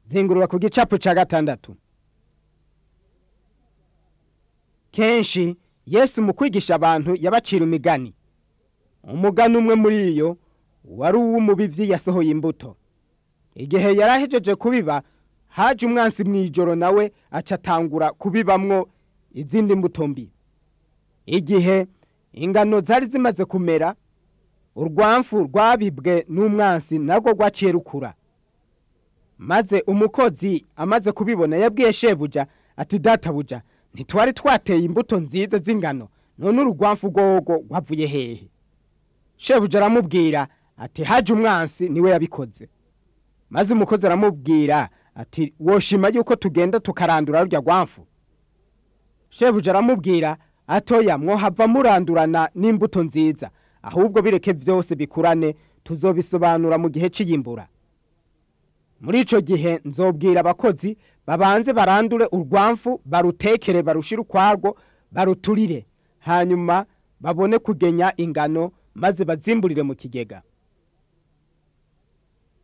zingurura ku gicapu ca gatandatu kenshi yesu mu kwigisha abantu yabacira imigani umugani umwe muri iyo wari uw'umubivyi yasohoye imbuto igihe yari ahejeje kubiba haje umwansi mw'ijoro nawe aca atangura kubibamwo izindi mbuto mbi igihe ingano zari zimaze kumera urwamfu rwabibwe n'umwansi narwo rwaciye rukura maze umukozi amaze kubibona yabwiye shebuja ati databuja ntitwari twateye imbuto nziza z'ingano none urugwamfu rwogo rwavuye hehe shebuja aramubwira ati haje umwansi niwe yabikoze maze umukozi aramubwira ati woshima yuko tugenda tukarandura rurya rwamfu shebuja aramubwira atoya mwohava murandurana n'imbuto nziza ahubwo bireke byose bikurane tuzobisobanura mu gihe cy'iyimbura muri ico gihe nzobwira abakozi babanze barandure urwamfu barutekere barushire ukwarwo baruturire hanyuma babone kugenya ingano maze bazimburire mu kigega